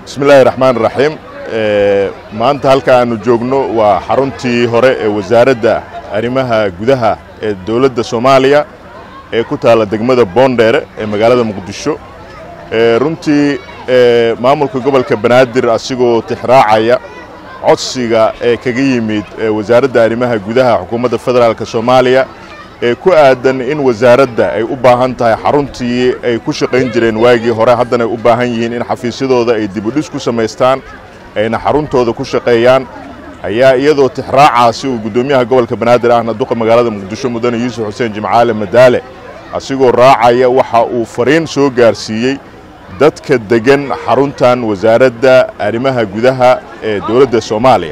bismi illaahi raxmaan raxiim maanta halka aanu joogno waa xaruntii hore ee wasaaradda arrimaha gudaha ee dowladda soomaaliya ee ku taalla degmada boondheere ee magaalada muqdisho runtii maamulka gobolka banaadir asigoo tixraacaya codsiga ee kaga yimid wasaaradda arrimaha gudaha xukuumadda federaalk soomaaliya ee ku aadan in wasaaradda ay u baahan tahay xaruntii ay ku shaqayn jireen waagii hore haddana ay u baahan yihiin in xafiisyadooda ay dibudhis ku samaystaan ayna xaruntooda ku shaqeeyaan ayaa iyadoo tixraacaasi uu guddoomiyaha gobolka banaadir ahna duqa magaalada muqdisho mudane yuusuf xuseen jimcaale madaale asigoo raacaya waxa uu fariin soo gaarsiiyey dadka deggan xaruntan wasaaradda arrimaha gudaha ee dowladda soomaaliya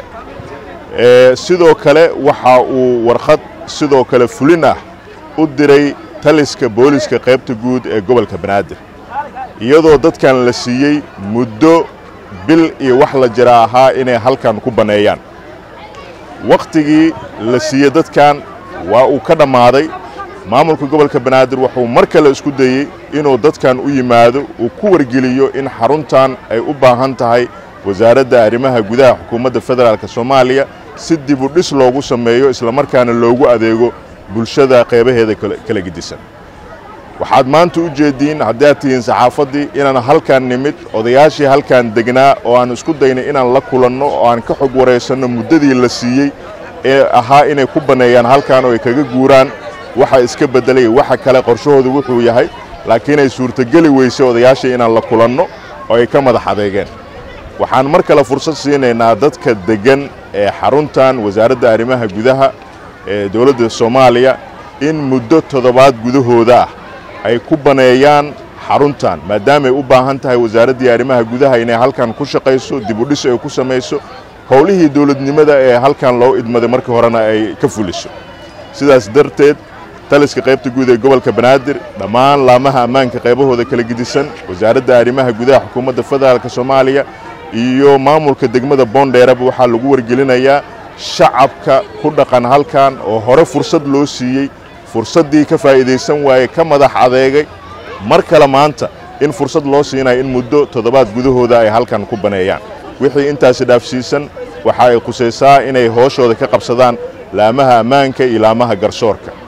sidoo kale waxa uu warqad sidoo kale fulin ah u diray taliska booliska qaybta guud ee gobolka banaadir iyadoo dadkan la siiyey muddo bil iyo wax la jira ahaa inay halkan ku banneeyaan wakhtigii la siiyey dadkan waa uu ka dhammaaday maamulka gobolka banaadir wuxuu mar kale isku dayey inuu dadkan u yimaado uu ku wargeliyo in xaruntan ay u baahan tahay wasaaradda arrimaha gudaha xukuumadda federaalk soomaaliya si dibu dhis loogu sameeyo islamarkaana loogu adeego bulshada qeybaheeda kala gedisan waxaad maanta u jeediin haddaad tihiin saxaafaddii inaan halkan nimid odayaashii halkan degnaa oo aan isku daynay inaan la kulanno oo aan ka xog waraysanno muddadii la siiyey ee ahaa inay ku banneeyaan halkan oo ay kaga guuraan waxa iska beddelay waxa kale qorshahoodu wuxuu yahay laakiin ay suurtogeli weysay odayaashii inaan la kulanno oo ay ka madax adeegeen waxaan mar kale fursad siinaynaa dadka deggan ee xaruntan wasaaradda arrimaha gudaha ee dowladda soomaaliya in muddo toddobaad gudahooda ah ay ku baneeyaan xaruntan maadaamaay u baahan tahay wasaaraddii arrimaha gudaha inay halkan ku shaqayso dibudhis ay ku samayso howlihii dowladnimada ee halkan loo idmaday markii horena ay ka fuliso sidaas darteed taliska qaybta guud ee gobolka banaadir dhammaan laamaha ammaanka qaybahooda kala gedisan wasaaradda arrimaha gudaha xukuumadda federaalk soomaaliya iyo maamulka degmada boondheeraba waxaa lagu wargelinayaa shacabka ku dhaqan halkan oo hore fursad loo siiyey fursaddii ka faa'iidaysan waayey ka madax adeegay mar kale maanta in fursad loo siinayo in muddo toddobaad gudahooda ay halkan ku baneeyaan wixii intaasi dhaafsiisan waxa ay khusaysaa inay hooshooda ka qabsadaan laamaha ammaanka iyo laamaha garsoorka